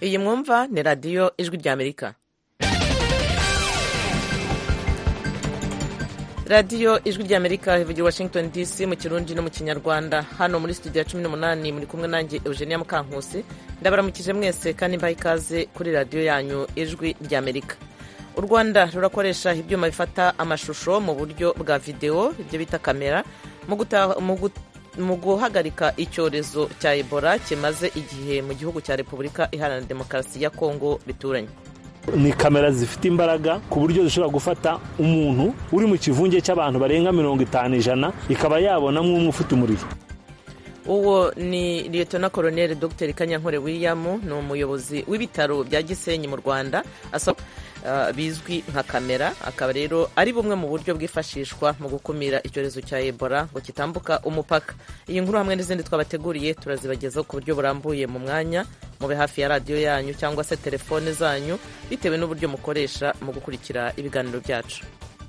iyi mwumva ni radiyo ijwi ry'amerika radiyo ijwi ry'amerika ivugira washington dc mu kirundi no mu kinyarwanda hano muri studio ya cumi n'umunani muri kumwe nanjye eugenia mukankusi ndabaramukije mwese kandi mbaha ikaze kuri radiyo yanyu ijwi ry'amerika u rwanda rurakoresha ibyuma bifata amashusho mu buryo bwa videwo ibyo bita kamera mu guhagarika icyorezo cya ebola kimaze igihe mu gihugu cya repubulika iharanira demokarasi ya kongo bituranye ni kamera zifite imbaraga ku buryo zishobora gufata umuntu uri mu kivunge cy'abantu barenga mirongo itanu ijana ikaba yabonamo umwe ufite umuriro uwo ni liyetona koroneri dr kanyankore william ni umuyobozi w'ibitaro bya gisenyi mu rwanda bizwi nka kamera akaba rero ari bumwe mu buryo bwifashishwa mu gukumira icyorezo cya ebola ngo kitambuka umupaka iyi nkuru hamwe n'izindi twabateguriye turazibagezaho ku buryo burambuye mu mwanya mube hafi ya radiyo yanyu cyangwa se telefone zanyu bitewe n'uburyo mukoresha mu gukurikira ibiganiro byacu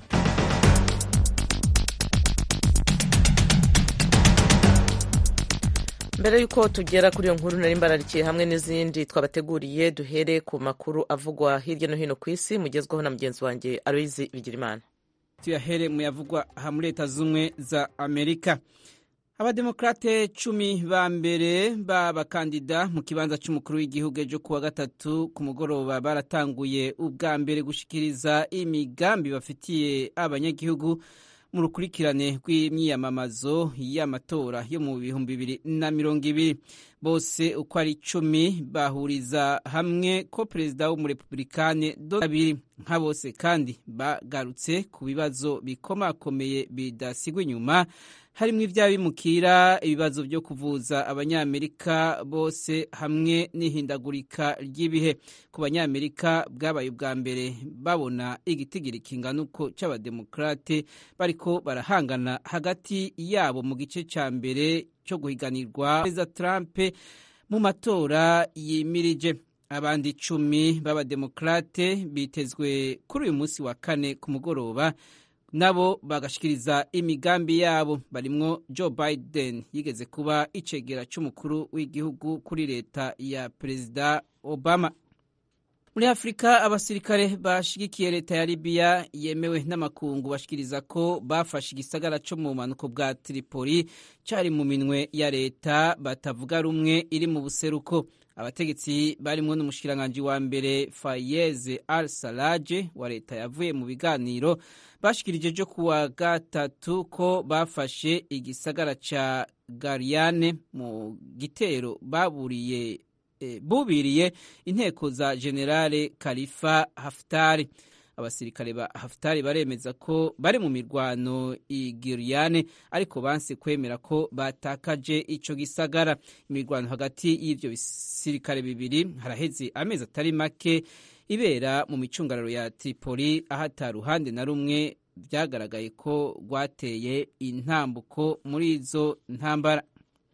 mbere y'uko tugera kuri iyo nkuru nari mbararikiye hamwe n'izindi twabateguriye duhere ku makuru avugwa hirya no hino ku isi mugezweho na mugenzi wanjye aloyizi bigirimana tuyahere mu yavugwa aha muri leta z'ubumwe za amerika abademokrate cumi ba mbere b'abakandida mu kibanza cy'umukuru w'igihugu ejo kuwa gatatu ku mugoroba baratanguye ubwa mbere gushikiriza imigambi bafitiye abanyagihugu mu rukurikirane rw'imyiyamamazo y'amatora yo mu bihumbi bibiri na mirongo ibiri bose uko ari icumi bahuriza hamwe ko perezida w'umurepublikane abiri nka bose kandi bagarutse ku bibazo bikomakomeye bidasigwa inyuma harimo iby'abimukira ibibazo byo kuvuza abanyamerika bose hamwe n'ihindagurika ry'ibihe ku banyamerika bwabaye ubwa mbere babona igitigiri kingana uko cy'abademokrate bariko barahangana hagati yabo mu gice cya mbere cyo guhiganirwa perezida Trump mu matora yimirije abandi icumi b'abademokrate bitezwe kuri uyu munsi wa kane ku mugoroba nabo bagashikiriza imigambi yabo barimwo Joe Biden yigeze kuba icegera cy'umukuru w'igihugu kuri leta ya perezida Obama muri afurika abasirikare bashigikiye leta ya libiya yemewe n'amakungu bashikiriza ko bafashe igisagara cyo mu bumanuko bwa tripoli cyari mu minwe ya leta batavuga rumwe iri mu buseruko abategetsi barimo n'umushikiranganji wa mbere fayeze al salaje wa leta yavuye mu biganiro bashikirije ejo kuwa gatatu ko bafashe igisagara ca gariyane mu gitero baburiye bubiriye inteko za generale kalifa haftari abasirikare ba haftari baremeza ko bari mu mirwano igiriyane ariko banse kwemera ko batakaje ico gisagara imirwano hagati y'ivyo bisirikare bibiri haraheze amezi atari make ibera mu micungararo ya tripoli aho ata ruhande na rumwe vyagaragaye ko rwateye intambuko muri izo ntambara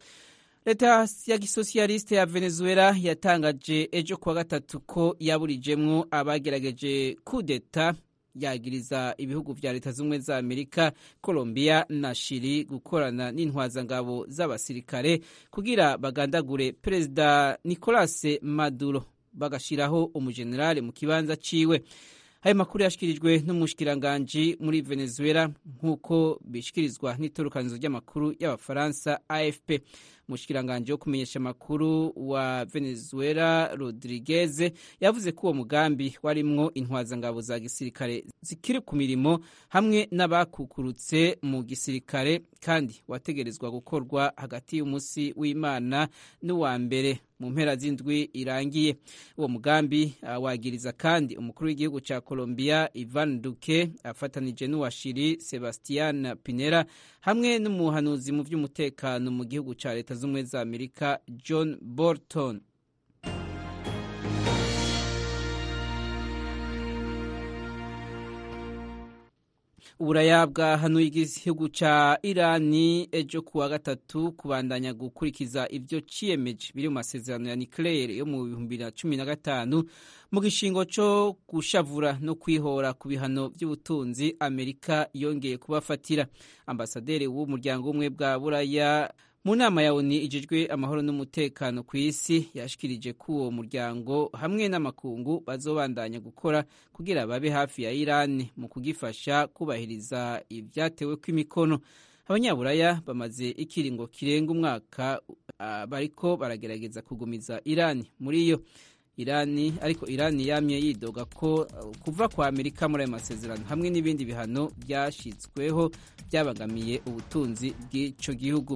leta ya gisosiyaliste ya venezuela yatangaje ejo kuwa gatatu ko yaburijemwo abagerageje kudeta yagiriza ibihugu vya leta z'ubumwe za amerika colombia na shiri gukorana n'intwazangabo z'abasirikare kugira bagandagure perezida nicolas maduro bagashiraho umujenerale mu kibanza ciwe ayo makuru yashikirijwe n'umushikiranganji muri venezuela nk'uko bishikirizwa n'itorukanizo ry'amakuru y'abafaransa afp umushikiranganji wo kumenyesha amakuru wa venezuela rodriguez yavuze ko uwo mugambi warimwo intwazangabo za gisirikare zikiri ku mirimo hamwe n'abakukurutse mu gisirikare kandi wategerezwa gukorwa hagati y'umunsi w'imana n'uwa mbere mu mpera z'indwi irangiye uwo mugambi uh, wagiriza kandi umukuru w'igihugu cya colombia ivan duque afatanije n'uwa shiri sebastian pinera hamwe n'umuhanuzi mu by'umutekano mu gihugu cya leta z'ubumwe za amerika john bolton uburaya bwahanuye igihugu ca irani ejo kuwa gatatu kubandanya gukurikiza ivyo ciyemeje biri mu masezerano ya nucleaire yo mu bihumbi bibiri na cumi na gatanu mu gishingo co gushavura no kwihora ku bihano vy'ubutunzi amerika yongeye kubafatira ambasaderi w'umuryango umwe bwa buraya mu nama ya oni ijejwe amahoro n'umutekano ku isi yashikirije ko uwo muryango hamwe n'amakungu bazobandanya gukora kugira babe hafi ya irani mu kugifasha kubahiriza ibyatewe kw'imikono abanyaburaya bamaze ikiringo kirenga umwaka uh, bariko baragerageza kugumiza irani muri yo irani ariko irani yamye yidoga ko uh, kuva kwa amerika muri ayo masezerano hamwe n'ibindi bihano byashyizweho byabagamiye ubutunzi bw'ico gihugu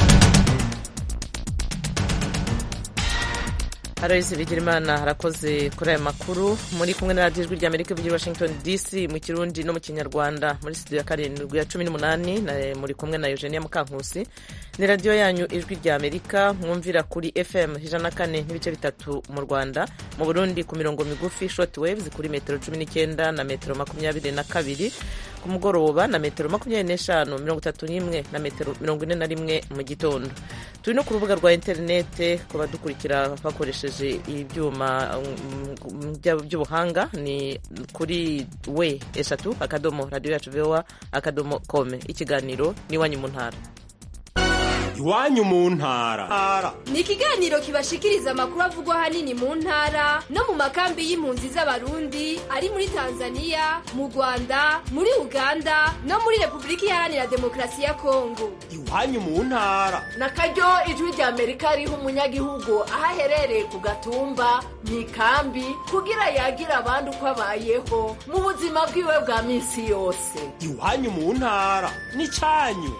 Aloyizi Bigirimana harakoze kuri aya makuru muri kumwe na radiyo ijwi rya Amerika ivugira Washington DC mu kirundi no mu kinyarwanda muri studio ya karindwi ya cumi n'umunani muri kumwe na Eugenia Mukankusi ni radiyo yanyu ijwi rya Amerika mwumvira kuri FM ijana na kane n'ibice bitatu mu Rwanda mu Burundi ku mirongo migufi short waves kuri metero cumi n'icyenda na metero makumyabiri na kabiri ku mugoroba na metero makumyabiri n'eshanu mirongo itatu n'imwe na metero mirongo ine na rimwe mu gitondo turi no ku rubuga rwa interinete ku badukurikira bakoresheje ibyuma by'ubuhanga ni kuri we eshatu akadomo radiyo yacu vowa akadomo kome ikiganiro n'iwanyu mu ntara iwanyu mu ntara ni ikiganiro kibashikiriza amakuru avugwa ahanini mu ntara no mu makambi y'impunzi z'abarundi ari muri tanzania mu rwanda muri uganda no muri repubulika iharanira demokarasi ya kongo iwanyu mu ntara na karyo ijwi rya amerika riha umunyagihugu aho aherereye ku gatumba mu ikambi kugira yagira abandi uko abayeho mu buzima bwiwe bwa minsi yose iwanyu mu ntara ni cyanyu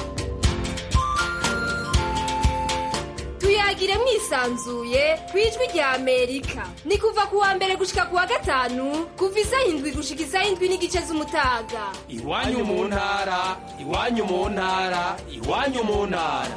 tuyagire mwisanzuye ku ijwi rya amerika ni kuva ku wa mbere gushika ku wa gatanu kuva isaha indwi gushika isaha indwi n'igice z'umutaga iwanyu mu ntara iwanyu mu ntara iwanyu mu ntara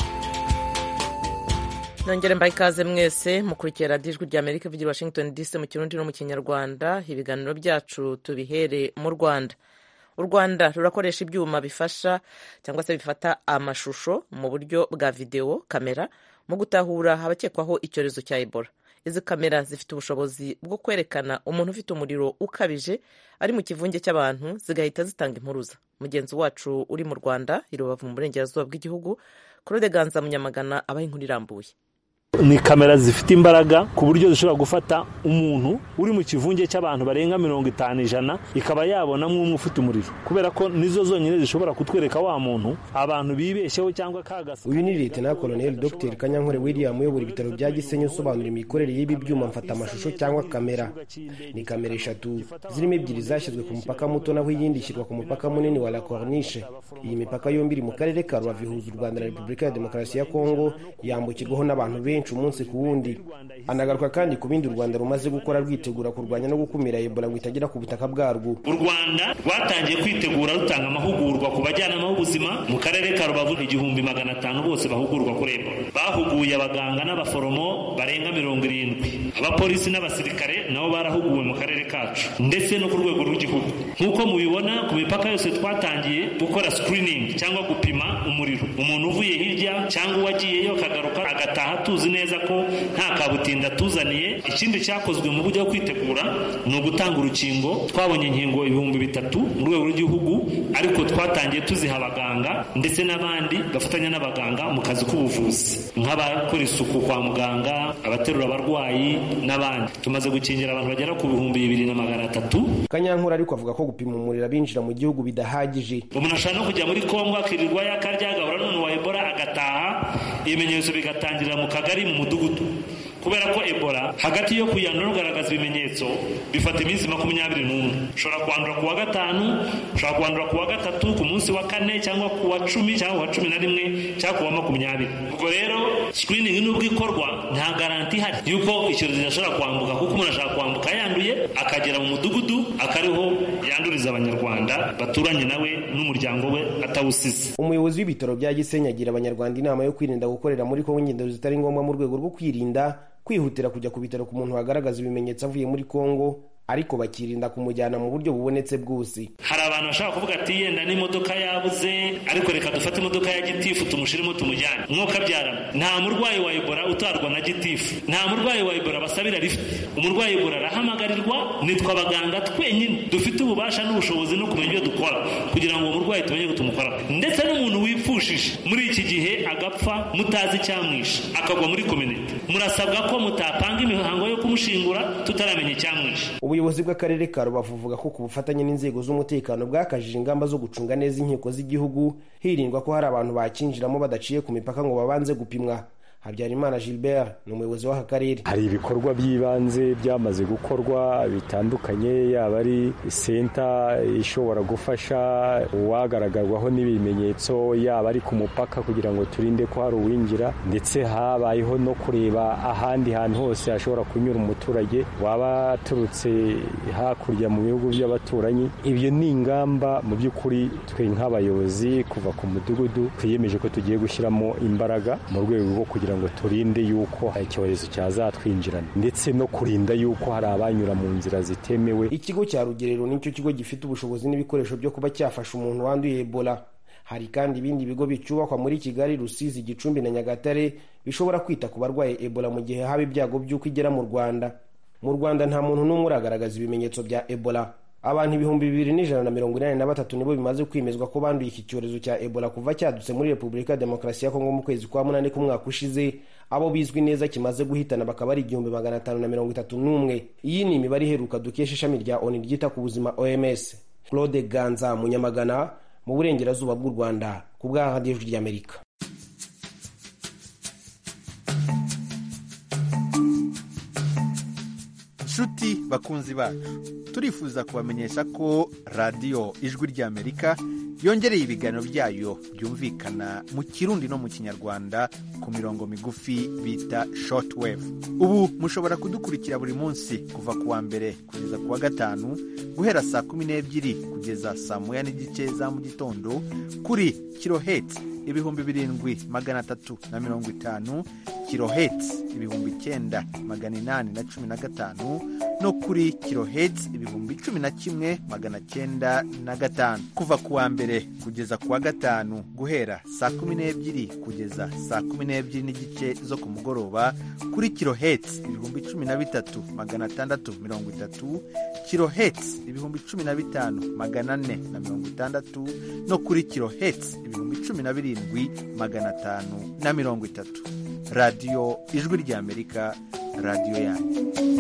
nongere mbaye ikaze mwese mukurikira radiyo ijwi rya amerika ivugira washington dc mu kirundi no mu kinyarwanda ibiganiro byacu tubihere mu rwanda u rwanda rurakoresha ibyuma bifasha cyangwa se bifata amashusho mu buryo bwa videwo kamera mu gutahura abakekwaho icyorezo cya ebola izi kamera zifite ubushobozi bwo kwerekana umuntu ufite umuriro ukabije ari mu kivunge cy'abantu zigahita zitanga impuruza mugenzi wacu uri mu rwanda i rubavu mu burengerazuba bw'igihugu claude ganza munyamagana abaha inkuru irambuye ni kamera zifite imbaraga ku buryo zishobora gufata umuntu uri mu kivunge cy'abantu barenga mirongo itanu ijana ikaba yabona nk'umwe ufite umuriro kubera ko nizo zonyine zishobora kutwereka wa muntu abantu bibeshyeho cyangwa kagasa uyu ni leta koloneli dr kanyankore william uyobora ibitaro bya gisenyi usobanura imikorere y'ibi byuma mfata amashusho cyangwa kamera ni kamera eshatu zirimo ebyiri zashyizwe ku mupaka muto naho iyindi ishyirwa ku mupaka munini wa la corniche iyi mipaka yombi iri mu karere ka rubavu ihuza u rwanda na repubulika ya demokarasi ya kongo yambukirwaho n'abantu benshi umunsi ku wundi anagaruka kandi ku bindi u rwanda rumaze gukora rwitegura kurwanya no gukumira ebola ngo itagera ku butaka bwarwo u rwanda rwatangiye kwitegura rutanga amahugurwa ku bajyanama b'ubuzima mu karere ka rubavu igihumbi magana atanu bose bahugurwa kuri ebola bahuguye abaganga n'abaforomo barenga mirongo irindwi abapolisi n'abasirikare nabo barahuguwe mu karere kacu ndetse no ku rwego rw'igihugu nk'uko mubibona ku mipaka yose twatangiye gukora screening cyangwa gupima umuriro umuntu uvuye hirya cyangwa uwagiyeyo akagaruka agataha tuzi neza ko nta kabutinda tuzaniye ikindi cyakozwe mu buryo bwo kwitegura ni ugutanga urukingo twabonye inkingo ibihumbi bitatu mu rwego rw'igihugu ariko twatangiye tuziha abaganga ndetse n'abandi bafatanya n'abaganga mu kazi k'ubuvuzi nk'abakora isuku kwa muganga abaterura abarwayi n'abandi tumaze gukingira abantu bagera ku bihumbi bibiri na magana atatu kanyankuru ariko avuga ko gupima umuriro abinjira mu gihugu bidahagije umuntu ashobora no kujya muri kongo akirirwa yakarya agahura n'umuntu wa ebola agataha ibimenyetso bigatangirira mu kagari mu mudugudu kubera ko ebola hagati yo kuyandura ugaragaza ibimenyetso bifata iminsi makumyabiri n'umwe ushobora kwandura ku wa gatanu ushobora kwandura ku wa gatatu ku munsi wa kane cyangwa ku wa cumi cyangwa ku wa cumi na rimwe cyangwa ku wa makumyabiri ubwo rero sikiriningi nubwo ikorwa nta garanti ihari yuko icyorezo gishobora kwambuka kuko umuntu ashobora kwambuka yanduye akagera mu mudugudu akariho yanduriza abanyarwanda baturanye nawe n'umuryango we atawusize umuyobozi w'ibitaro bya gisenyi agira abanyarwanda inama yo kwirinda gukorera muri kongo ingendo zitari ngombwa mu rwego rwo kwirinda kwihutira kujya ku bitaro ku muntu wagaragaza ibimenyetso avuye muri kongo ariko bakirinda kumujyana mu buryo bubonetse bwose hari abantu bashobora kuvuga ati yenda n'imodoka yabuze ariko reka dufate imodoka ya gitifu tumushyiremo tumujyane mwuka byarana nta murwayi wa ebola utwarwa na gitifu nta murwayi wa ebola basabira lift umurwayi ebola arahamagarirwa nitwe abaganga twenyine dufite ububasha n'ubushobozi no kumenya ibyo dukora kugira ngo uwo murwayi tumenye ko tumukora ndetse n'umuntu wipfushije muri iki gihe agapfa mutazi icyamwishe akagwa muri kominite murasabwa ko mutapanga imihango yo kumushingura tutaramenya icyamwishe ubuyobozi bw'akarere ka rubavu buvuga ko ku bufatanye n'inzego z'umutekano bwakajije ingamba zo gucunga neza inkiko z'igihugu hirindwa ko hari abantu bakinjiramo badaciye ku mipaka ngo babanze gupimwa habyarimana gilbert ni umuyobozi w'aka karere hari ibikorwa by'ibanze byamaze gukorwa bitandukanye yaba ari senta ishobora gufasha uwagaragarwaho n'ibimenyetso yaba ari ku mupaka kugira ngo turinde ko hari uwinjira ndetse habayeho no kureba ahandi hantu hose hashobora kunyura umuturage waba aturutse hakurya mu bihugu by'abaturanyi ibyo ni ingamba mu by'ukuri twe nk'abayobozi kuva ku mudugudu twiyemeje ko tugiye gushyiramo imbaraga mu rwego rwo kugira ngo turinde yuko icyorezo cyazatwinjirana ndetse no kurinda yuko hari abanyura mu nzira zitemewe ikigo cya rugerero nicyo kigo gifite ubushobozi n'ibikoresho byo kuba cyafasha umuntu wanduye ebola hari kandi ibindi bigo bicubakwa muri kigali rusizi gicumbi na nyagatare bishobora kwita ku barwaye ebola mu gihe haba ibyago by'uko igera mu rwanda mu rwanda nta muntu n'umwe uragaragaza ibimenyetso bya ebola abantu ibihumbi bibiri n'ijana na mirongo inani na batatu nibo bimaze kwemezwa ko banduye iki cyorezo cya ebola kuva cyadutse muri repubulika ya demokarasi ya kongo mu kwezi kwa munani k'umwaka ushize abo bizwi neza kimaze guhitana bakaba ari igihumbi magana atanu na mirongo itatu n'umwe iyi ni imibare iheruka dukesha ishami rya oni ryita ku buzima oms claude ganza munyamagana mu burengerazuba bw'u rwanda ku bwa radiyo ry'amerika nshuti bakunzi bacu turifuza kubamenyesha ko radiyo ijwi ry'amerika yongereye ibiganiro byayo byumvikana mu kirundi no mu kinyarwanda ku mirongo migufi bita shortwave ubu mushobora kudukurikira buri munsi kuva ku wa mbere kugeza ku wa gatanu guhera saa kumi n'ebyiri kugeza saa moya n'igice za mu gitondo kuri kirohetsi ibihumbi birindwi magana atatu na mirongo itanu kirohetsi ibihumbi icyenda magana inani na cumi na gatanu no kuri kirohetsi ibihumbi cumi na kimwe magana cyenda na gatanu kuva ku wa mbere kugeza ku wa gatanu guhera saa kumi n'ebyiri kugeza saa kumi n'ebyiri n'igice zo ku mugoroba kuri kirohetsi ibihumbi cumi na bitatu magana atandatu mirongo itatu kirohetsi ibihumbi cumi na bitanu magana ane na mirongo itandatu no kuri kirohetsi ibihumbi cumi na birindwi magana atanu na mirongo itatu radiyo ijwi ry'amerika radiyo yanyu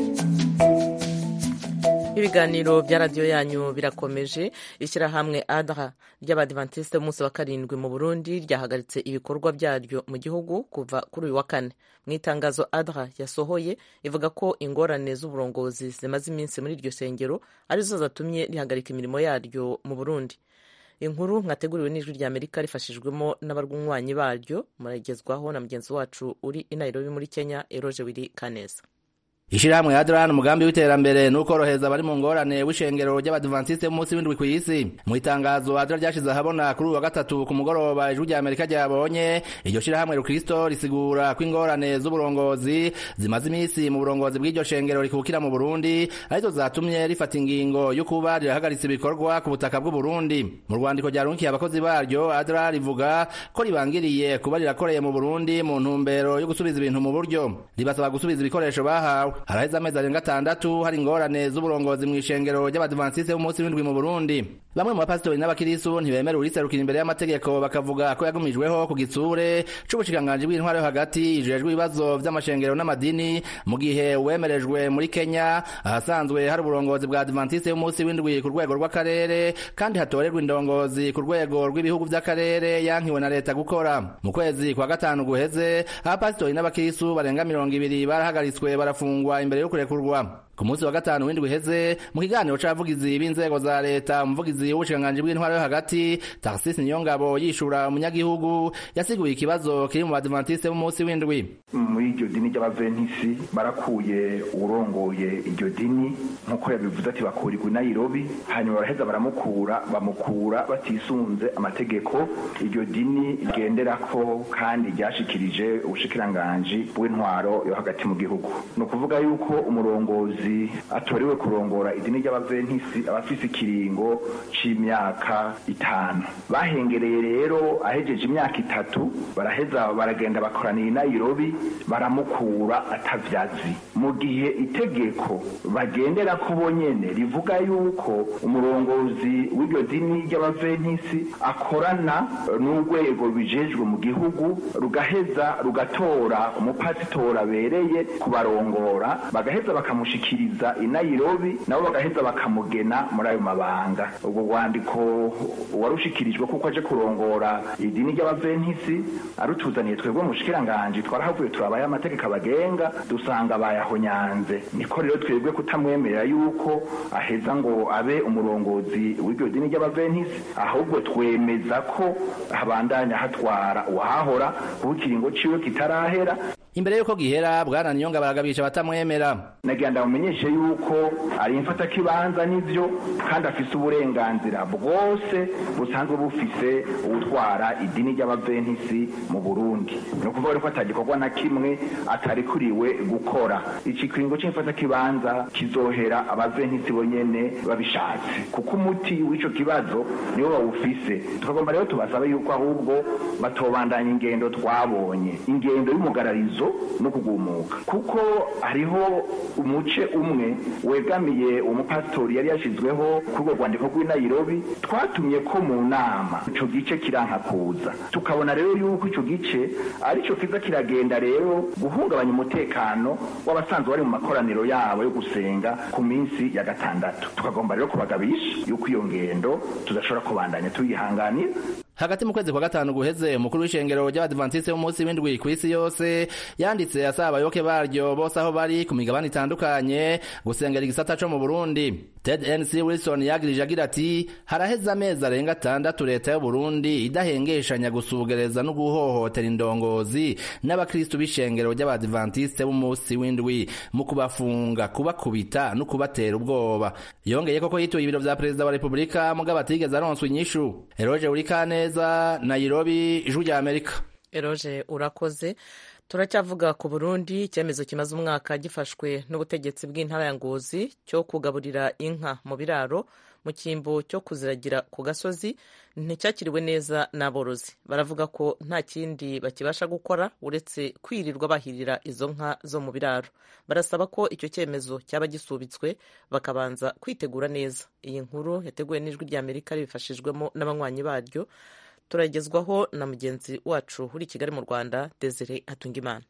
ibiganiro bya radiyo yanyu birakomeje ishyirahamwe adra ry'abadivantisite b'umunsi wa karindwi mu burundi ryahagaritse ibikorwa byaryo mu gihugu kuva kuri uyu wa kane mu itangazo adra yasohoye ivuga ko ingorane z'uburongozi zimaze iminsi muri iryo sengero arizo zatumye rihagarika imirimo yaryo mu burundi inkuru mwateguriwe n'ijwi rya amerika rifashijwemo n'abarwanywanyi baryo muragezwaho na mugenzi wacu uri i nairobi muri kenya eroje wiri kaneza ishirahamwe adran umugambi w'iterambere n'ukorohereza abari mu ngorane w'ishengero ry'abadivantisite b'umunsi w'indwi ku isi mu itangazo adra ryashize ahabona kuri uyu wa gatatu ku mugoroba ijwi rya amerika ryabonye iryo shirahamwe rukristo risigura ko ingorane z'uburongozi zimaze iminsi mu burongozi bw'iryo shengero rikukira mu burundi arizo zatumye rifata ingingo yo kuba rirahagaritse ibikorwa ku butaka bw'uburundi mu rwandiko ryarunkiye abakozi baryo adra rivuga ko ribangiriye kuba rirakoreye mu burundi mu ntumbero yo gusubiza ibintu mu buryo ribasaba gusubiza ibikoresho bahawe haraheze amezi arenga atandatu hari ingorane z'uburongozi mu ishengero ry'abadivantisite b'umunsi w'indwi mu burundi bamwe mu bapasitori n'abakirisu ntibemera uriserukira imbere y'amategeko bakavuga ko yagumijweho ku gitsure c'ubushikiranganji bw'intwaro yo hagati ijejwe ibibazo vy'amashengero n'amadini mu gihe uwemerejwe muri kenya ahasanzwe hari uburongozi bwa adventiste y'umunsi w'indwi ku rwego rw'akarere kandi hatorerwa indongozi ku rwego rw'ibihugu vy'akarere yankiwe na leta gukora mu kwezi kwa gatanu guheze abapasitori n'abakirisu barenga mirongo ibiri barahagaritswe barafungwa imbere yo kurekurwa ku munsi wa gatanu w'indwi iheze mu kiganiro c'abavugizi b'inzego za leta umuvugizi w'ubushikiranganji bw'intwaro yo hagati tarsisi niyongabo yishura umunyagihugu yasiguye ikibazo kiri mu badivantiste b'umunsi w'indwi muri iryo dini ry'abaventisi barakuye urongoye iryo dini nk'uko yabivuze ati bakurirwa i nairobi hanyuma baraheza baramukura bamukura batisunze amategeko iryo dini rigenderako kandi ryashikirije ubushikiranganji bw'intwaro yo hagati mu gihugu ni ukuvuga yuko umurongozi umurongozi atorewe kurongora idini ry'abaventisi aba afise ikiringo c'imyaka itanu bahengereye rero ahejeje imyaka itatu baraheza baragenda bakoraniye i nairobi baramukura atavyazi mu gihe itegeko bagendera ko bonyene rivuga yuko umurongozi w'iryo dini ry'abaventisi akorana n'urwego rubijejwe mu gihugu rugaheza rugatora umupasitori abereye kubarongora bagaheza bakamushikiriza i nairobi nabo bagaheza bakamugena muri ayo mabanga ubwo rwandiko warushikirijwe kuko aje kurongora idini ry'abaventisi arutuzaniye twebwe mushikiranganji twarahavuye turabaye amategeko abagenga dusanga bayahonyanze niko rero twebwe kutamwemerera yuko aheza ngo abe umurongozi w'iryo dini ry'abaventisi ahubwo twemeza ko habandanya hatwara uwahahora kuko ikiringo ciwe kitarahera imbere yuko gihera bwana niyonga baragabisha batamwemera nagira ndamumenyeshe yuko ari imfata kibanza n'ivyo kandi afise uburenganzira bwose busanzwe bufise ubutwara idini ry'abaventisi mu burundi ni ukuvuga ko atagikorwa na kimwe atarikuriwe gukora iki kiringo c'imfata kibanza kizohera abaventisi bonyene babishatse kuko umuti w'ico kibazo niwo bawufise tukagomba rero tubasaba yuko ahubwo batobandanya ingendo twabonye ingendo y'umugararizo no kugumuka kuko hariho umuce umwe wegamiye umupasitori yari yashizweho kuri urwo rwandiko rw'i nairobi twatumye ko mu nama ico gice kiranka kuza tukabona rero yuko ico gice arico kiza kiragenda rero guhungabanya umutekano w'abasanzwe bari mu makoraniro yabo yo gusenga ku minsi ya gatandatu tukagomba rero kubagabisha yuko iyo ngendo tudashobora kubandanya tuyihanganira hagati mu kwezi kwa gatanu guheze umukuru w'ishengero ry'abadivantisite b'umunsi w'indwi ku isi yose yanditse asaba abayoboke baryo bose aho bari ku migabane itandukanye gusengera igisata co mu burundi ted nc wilson yagirije agira ati haraheze amezi arenga atandatu leta y'uburundi idahengeshanya gusugereza no guhohotera indongozi n'abakristu b'ishengero ry'abadivantisite b'umunsi w'indwi mu kubafunga kubakubita no kubatera ubwoba yongeye koko yituye ibiro vya perezida wa repubulika mugabo atigeze aronswa inyishu eroje urikane neza Nairobi ijwi rya Amerika eroje urakoze turacyavuga ku Burundi icyemezo kimaze umwaka gifashwe n'ubutegetsi bw'intara ya Ngozi cyo kugaburira inka mu biraro mu cyimbo cyo kuziragira ku gasozi nticyakiriwe neza n'aborozi baravuga ko nta kindi bakibasha gukora uretse kwirirwa bahirira izo nka zo mu biraro barasaba ko icyo cyemezo cyaba gisubitswe bakabanza kwitegura neza iyi nkuru yateguwe n'ijwi rya amerika ribifashijwemo n'abanywanyi baryo turagezwaho na mugenzi wacu uri i kigali mu rwanda desire hatungimana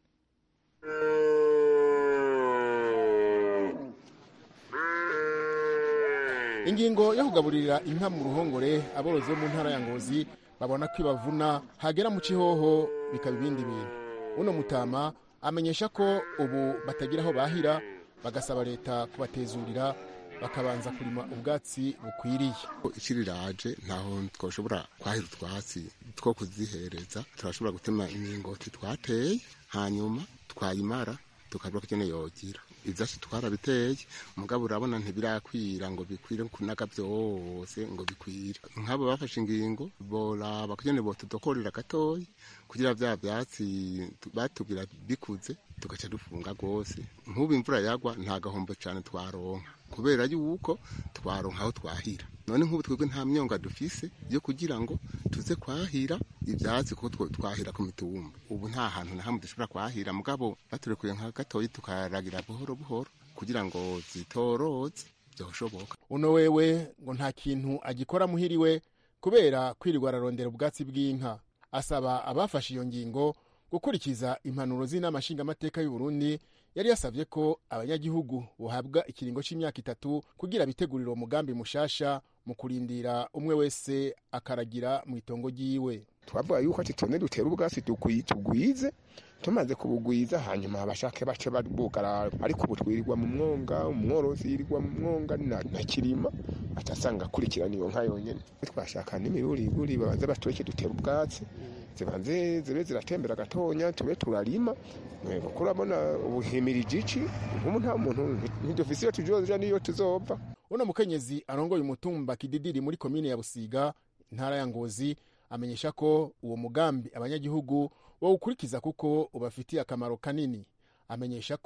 ingingo yo kugaburira inka mu ruhongore aborozi bo mu ntara ya ngozi babona ko ibavuna hagera mu kihoho bikaba ibindi bintu uno mutama amenyesha ko ubu batagira aho bahira bagasaba leta kubatezurira bakabanza kurima ubwatsi bukwiriye ikiriraje ntaho twashobora kwahira utwatsi two kuzihereza turashobora gutema imyingoti twateye hanyuma twayimara tukabura ko ikeneye yogira ivyatsi twarabiteye mugabo urabona ntibirakwira ngo bikwire kunaga vyose ngo bikwire nk'abo bafashe ingingo boraba kugene botudokorera gatoyi kugira vya vyatsi batubwira bikuze tugaca dufunga rwose nk'ubu imvura yagwa nta gahombo cane twaronka kubera yuko twaronka aho twahira none nk'ubu twebwe nta myonga dufise yo kugira ngo tuze kwahira ivyatsi kuko twahira ku mitumba ubu nta hantu na hamwe dushobora kwahira mugabo baturekuye nka gatoyi tukaragira buhoro buhoro kugira ngo zitoroze vyoshoboka uno wewe ngo nta kintu agikora muhiriwe kubera kwirirwa ararondera ubwatsi bw'inka asaba abafashe iyo ngingo gukurikiza impanuro z'inama nshingamateka y'uburundi yari yasavye ko abanyagihugu bohabwa ikiringo c'imyaka itatu kugira bitegurire uwo mugambi mushasha mu kurindira umwe wese akaragira mu itongo ryiwe twavuga yuko ati tone dutera ubwatsi tugwize tumaze kubugwiza hanyuma abashake bace bugara ariko ubu twirirwa mu mwonga umworozi yirirwa mu mwonga na kirima atasanga akurikirana iyo nka yonyene twashaka n'imiruriguri babanze batureke dutera ubwatsi zibanze zibe ziratembera gatonya tube turarima kuko urabona ubuhimirije iki nk'ubu nta muntu ntidufise iyo tujoja n'iyo tuzova uno mukenyezi arongoye umutumba kididiri muri komine ya busiga intara ya ngozi amenyesha ko uwo mugambi abanyagihugu bawukurikiza kuko ubafitiye akamaro kanini amenyesha ko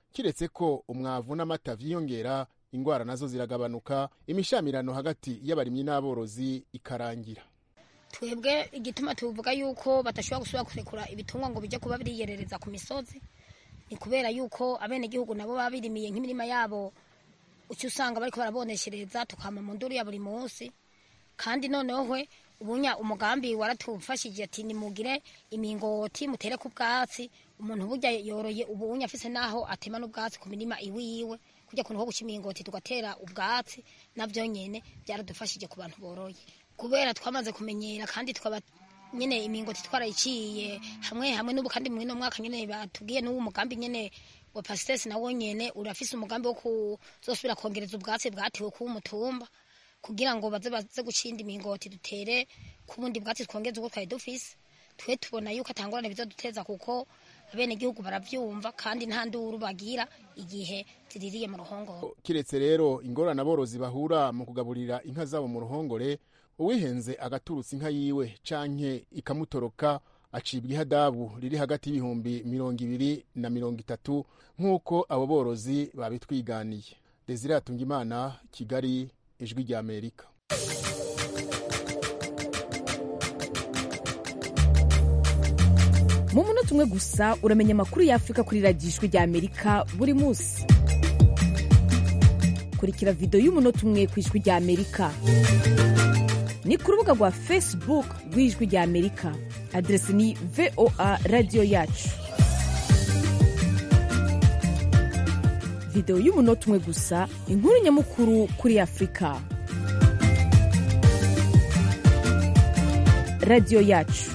kiretse ko umwavu n'amata vyiyongera ingwara nazo ziragabanuka imishamirano hagati y'abarimyi n'aborozi ikarangira twebwe igituma tuvuga yuko badashobora gusubira kurekura ibitungwa ngo bijye kuba biriyerereza ku misozi ni kubera yuko abenegihugu nabo baba birimiye nk'imirima yabo ucyo usanga bariko baraboneshereza tukama mu nduru ya buri munsi kandi noneho hwe ubunya umugambi waratufashije ati nimugire imingoti mutere ku bwatsi umuntu burya yoroye ubunya afise naho atema n'ubwatsi ku mirima iwiwe kujya kuntu ho guca imingoti tugatera ubwatsi navyo nyene byaradufashije ku bantu boroye kubera twamaze kumenyera kandi tukaba nyene imingoti twarayiciye hamwe hamwe n'ubu kandi mwino mwaka nyene batubwiye n'uwo mugambi nyene wa pasitesi nawo nyene urafise umugambi wo kuzosubira kongereza ubwatsi bwatiwe kuba umutumba kugira ngo baze baze gucinda imingoti dutere ku bundi bwatsi twongeze ubwo twari dufise twe tubona yuko atangorane bizoduteza kuko abenegihugu baravyumva kandi nta nduru bagira igihe ziririye mu ruhongore kiretse rero ingorane aborozi bahura mu kugaburira inka zabo mu ruhongore uwihenze agaturutsa inka yiwe canke ikamutoroka acibwa ihadabu riri hagati y'ibihumbi mirongo ibiri na mirongo itatu nk'uko abo borozi babitwiganiye desire atungimana kigali ijwi rya amerika mu munota umwe gusa uramenya amakuru y'afurika kuri radiyo ijwi rya amerika buri munsi kurikira videwo y'umunota umwe ku ijwi rya amerika ni ku rubuga rwa facebook rw'ijwi rya amerika aderesi ni voa radiyo yacu videwo y'umunota umwe gusa inkuru nyamukuru kuri afurika radiyo yacu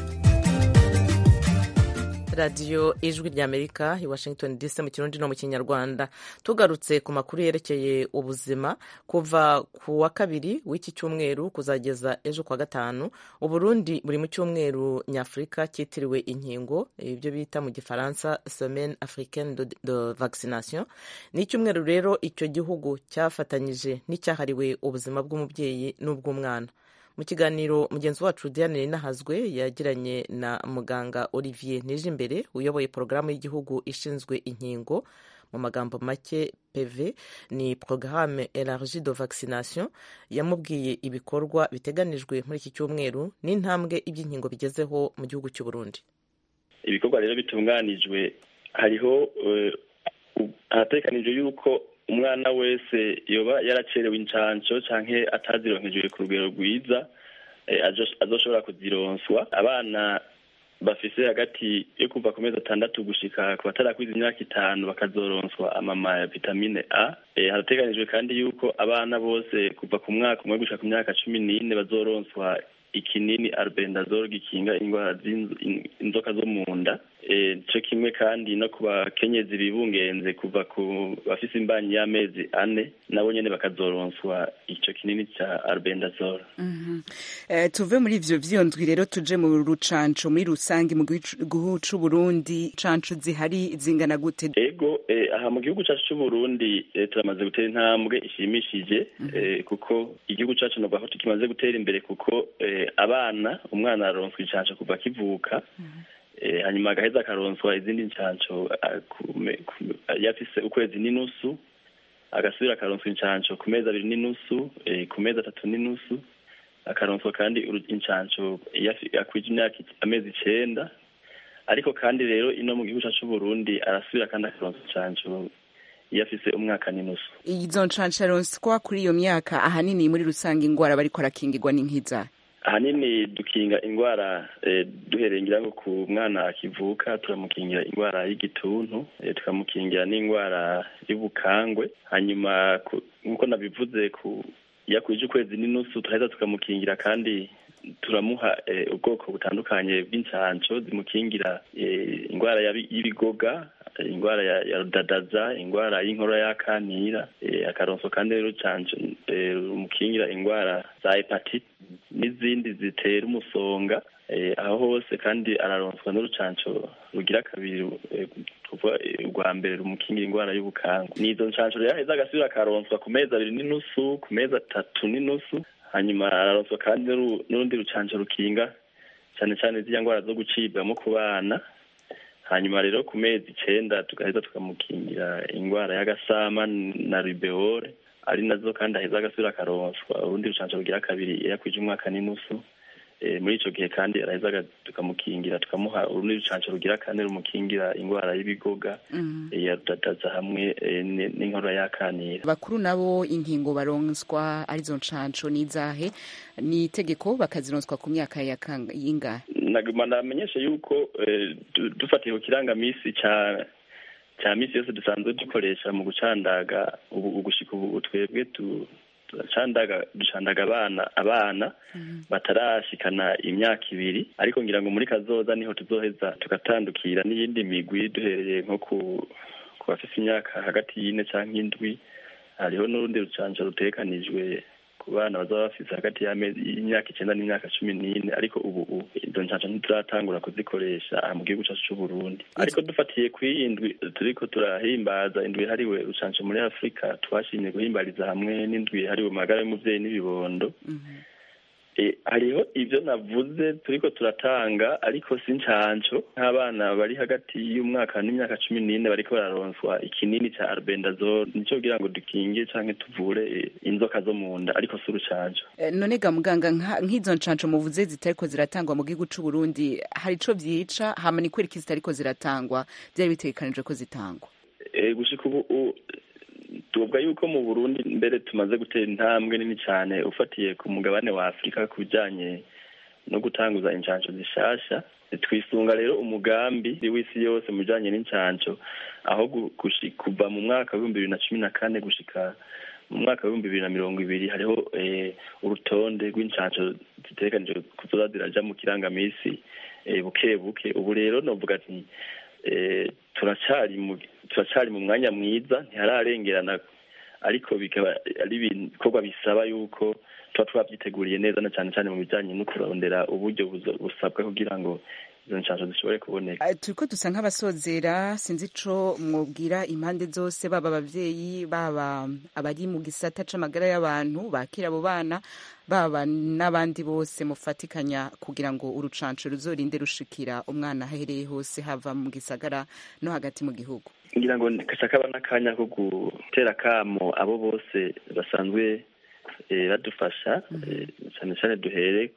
radiyo ijwi rya amerika i washington dc mu kirundi no mu kinyarwanda tugarutse ku makuru yerekeye ubuzima kuva ku wa kabiri w'iki cyumweru kuzageza ejo kwa gatanu uburundi buri mu cyumweru nyafurika cyitiriwe inkingo ibyo bita mu gifaransa semaine africaine de, de vaccination ni icyumweru rero icyo gihugu cyafatanyije n'icyahariwe ubuzima bw'umubyeyi n'ubw'umwana mu kiganiro mugenzi wacu diane rinahazwe yagiranye na muganga olivier nijimbere uyoboye porogaramu y'igihugu ishinzwe inkingo mu magambo make pv ni porogaramu elargi de vaccination yamubwiye ibikorwa biteganijwe muri iki cyumweru n'intambwe iby'inkingo bigezeho mu gihugu cy'u Burundi ibikorwa rero bitunganijwe hariho haratekanijwe yuko umwana wese yoba yaracerewe incanco canke atazironkejwe ku rugero rwiza azoshobora kuzironswa abana bafise hagati yo kuva ku mezi atandatu gushika ku batarakwiza imyaka itanu bakazoronswa amama ya vitamine a harateganijwe kandi yuko abana bose kuva ku mwaka umwe gushika ku myaka cumi n'ine bazoronswa ikinini albendazole gikinga indwara inzoka zo mu nda cyo kimwe kandi no ku bakenyezi bibungenze kuva ku bafise imbanyi y'amezi ane nabo nyene bakazoronswa ico kinini ca albendazole tuve muri ivyo vyondwi rero tuje mu rucanco muri rusange mu gihugu c'uburundi canco zihari zingana gute ego aha mu gihugu cacu c'uburundi turamaze gutera intambwe ishimishije kuko igihugu cacu novuga ko tukimaze gutera imbere kuko abana umwana aronswa incanco kuva akivuka hanyuma agaheza akaronswa izindi ncanco yafise ukwezi n'inusu agasubira akaronswa incanco ku mezi abiri n'inusu ku mezi atatu n'inusu akaronswa kandi incanco akwije imyaka amezi icenda ariko kandi rero ino mu gihugu cacu Burundi arasubira kandi akaronswa incanco iyo afise umwaka n'inusu izo ncanco aronswa kuri iyo myaka ahanini muri rusange ingwara bariko arakingirwa n'inkiza ahanini dukinga indwara duhereye ngira ngo ku mwana akivuka turamukingira indwara y'igituntu tukamukingira n'indwara y'ubukangwe hanyuma nk'uko nabivuze ku iyo akwije ukwezi n'inusu turaheza tukamukingira kandi turamuha ubwoko butandukanye bw'incanco zimukingira indwara y'ibigoga indwara ya rudadaza indwara y'inkorora y'akanira akaronswa kandi rero canco rumukingira indwara za hepatite n'izindi zitera umusonga aho hose kandi araronswa n'urucanco rugira kabiri kuva urwa mbere rumukingira indwara y'ubukangu nizo ncanco rero aheza agasubira akaronswa ku mezi abiri n'inusu ku mezi atatu n'inusu hanyuma araronswa kandi n'urundi rucanco rukinga cyane cyane ziriya ndwara zo gucibwamo ku bana hanyuma rero ku mezi icenda tugaheza tukamukingira indwara y'agasama na ribeole ari nazo kandi aheza agasubira akaronswa urundi rucanco rugira kabiri iyo akwije umwaka n'inusu Eh, muri ico gihe kandi araheza aga- tukamukingira tukamuha urundi rucanco rugira kane rumukingira indwara y'ibigoga eh, ya rudadaza hamwe eh, ni- n'inkorora y'akanira bakuru nabo inkingo baronswa arizo ncanco n'izahe ni itegeko bakazironswa ku myaka ya kanga- y'ingahe naguma namenyesha yuko eh, du- dufatiye ku kirangamisi ca ca misi yose dusanzwe dukoresha mu gucandaga ubu ugushika ubu twebwe tu- turacandaga ducandaga abana abana batarashikana imyaka ibiri ariko ngira ngo muri kazoza niho tuzoheza tugatandukira n'iyindi migwi duhereye nko ku ku bafise imyaka hagati y'ine canke indwi hariho n'urundi rucanco rutekanijwe ku bana bazaba bafise hagati y'amezi y'imyaka icenda n'imyaka cumi n'ine ariko ubu ubu izo ncanco ntituratangura kuzikoresha aha mu gihugu cacu c'uburundi ariko dufatiye kw'iyi ndwi turiko turahimbaza indwi yahariwe rucanco muri afurika twashimye guhimbariza hamwe n'indwi yahariwe magara y'umuvyeyi n'ibibondo E, hariho ibyo navuze turiko turatanga ariko si ncanco nk'abana bari hagati y'umwaka n'imyaka cumi n'ine bariko bararonswa ikinini ca albendazole nico kugira ngo dukinge canke tuvure e, inzoka zo mu nda ariko si urucanco Eh, none ga muganga nka- nk'izo ncanco muvuze zitariko ziratangwa mu gihugu c'u Burundi hari ico vyica hama ni kwereka zitariko ziratangwa vyari bitegekanijwe ko zitangwa e, gushika ubu u- tuvuga yuko mu burundi mbere tumaze gutera intambwe nini cyane ufatiye ku mugabane wa afurika ku bijanye no gutanguza incanco zishasha twisunga rero umugambi w'isi yose mu bijanye n'incanco aho gu- gushi- kuva mu mwaka w'ibihumbi bibiri na cumi na kane gushika mu mwaka w'ibihumbi bibiri na mirongo ibiri hariho eh, urutonde rw'incanco zitegekanijwe kuzoza ziraja mu kirangamisi eh, buke buke ubu rero novuga ati eh, turacari mu turacari mu mwanya mwiza ntihararengerana ariko bikaba ari ibikorwa bisaba yuko tuba twavyiteguriye neza na cane cane mu bijanye no kurondera uburyo buzo- busabwa kugira ngo izo nshansho zishobore kuboneka Eh, turiko dusa nk'abasozera sinzi ico mwobwira impande zose baba abavyeyi baba abari mu gisata c'amagara y'abantu bakira abo bana baba n'abandi bose mufatikanya kugira ngo urucanco ruzorinde rushikira umwana ahereye hose hava mu gisagara no hagati mu gihugu ngira ngo kashaka aba n'akanya ko gutera kamo abo bose basanzwe eh, badufasha eh, cane cane duhere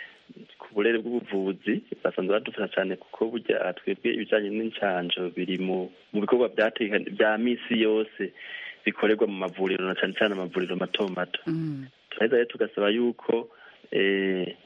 ku burere bw'ubuvuzi basanzwe badufasha cyane kuko burya twebwe ibijanye n'incanco biri mu mu bikorwa byateka- bya misi yose bikorerwa mu mavuriro na cane cane amavuriro mato mato turaheza rero tugasaba yuko eh,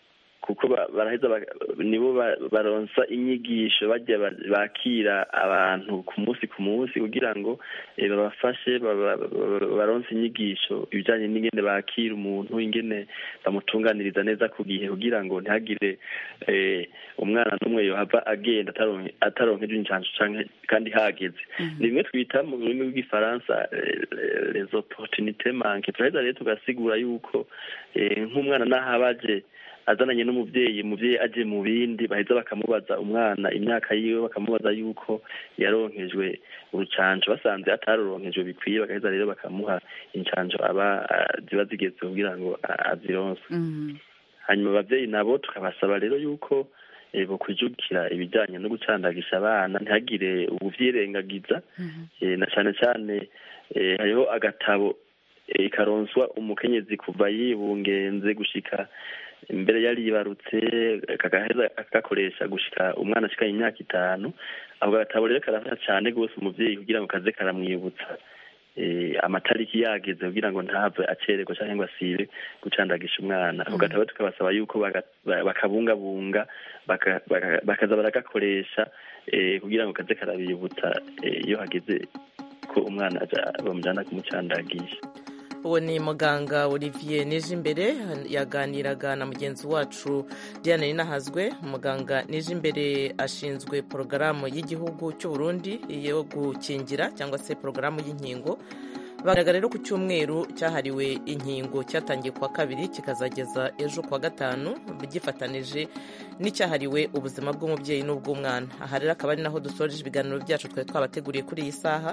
kuko ba- baraheza ba- nibo ba- baronsa inyigisho bajya ba- bakira abantu ku munsi ku munsi kugira ngo eh, babafashe baba- baba- baronse inyigisho ibijanye n'ingene bakira umuntu ingene bamutunganiriza neza ku gihe kugira ngo ntihagire eh, umwana n'umwe yohava agenda ataronke- ataronkeje incanco canke kandi hageze ni bimwe twita mu rurimi rw'igifaransa eh, les opportunités manque turaheza rero tugasigura yuko eh, nk'umwana n'aho aba aje azananye n'umuvyeyi umuvyeyi aje mu bindi baheza bakamubaza umwana imyaka yiwe bakamubaza yuko yaronkejwe urucanco basanze ataruronkejwe bikwiye bagaheza rero bakamuha incanco aba ah, ziba zigeze kugira ngo ah, azironse hanyuma abavyeyi nabo tukabasaba rero yuko eh, bokwijukira ibijanye no gucandagisha abana ntihagire ubuvyirengagiza eh, na cane cane eh, hariho agatabo eh, karonswa umukenyezi kuva yibungenze gushika imbere yari yibarutse kagaheza akakoresha gushika umwana ashikanye imyaka itanu ako gatabo rero karafasha cane rwose umuvyeyi kugira ngo kaze karamwibutsa eh, amatariki yageze kugira ngo ntave acererwa canke ngo asibe gucandagisha umwana ako gatabo tukabasaba yuko baga- ba- bakabungabunga baka- baka- bakaza baragakoresha eh, kugira ngo kaze karabibutsa eh, iyo hageze ko umwana aja bamujana kumucandagisha uwo ni muganga olivier nijimbere yaganiraga na mugenzi wacu diane ninahazwe muganga nijimbere ashinzwe porogaramu y'igihugu cy'u Burundi yo gukingira cyangwa se porogaramu y'inkingo bagaragara rero ku cyumweru cyahariwe inkingo cyatangiye kuwa kabiri kikazageza ejo kuwa gatanu gifatanije n'icyahariwe ubuzima bw'umubyeyi n'ubw'umwana aha rero akaba ari naho dusoreje ibiganiro byacu twari twabateguriye kuri iyi saha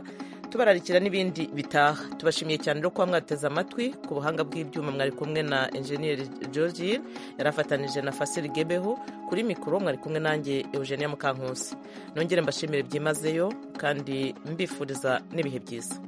tubararikira n'ibindi bitaha tubashimiye cyane rero kuba mwateze amatwi ku buhanga bw'ibyuma mwari kumwe na enjeniyeri georgine yari afatanije na fasiri gebeho kuri mikoro mwari kumwe nanjye eugenia mukankusi nongere mbashimire byimazeyo kandi mbifuriza n'ibihe byiza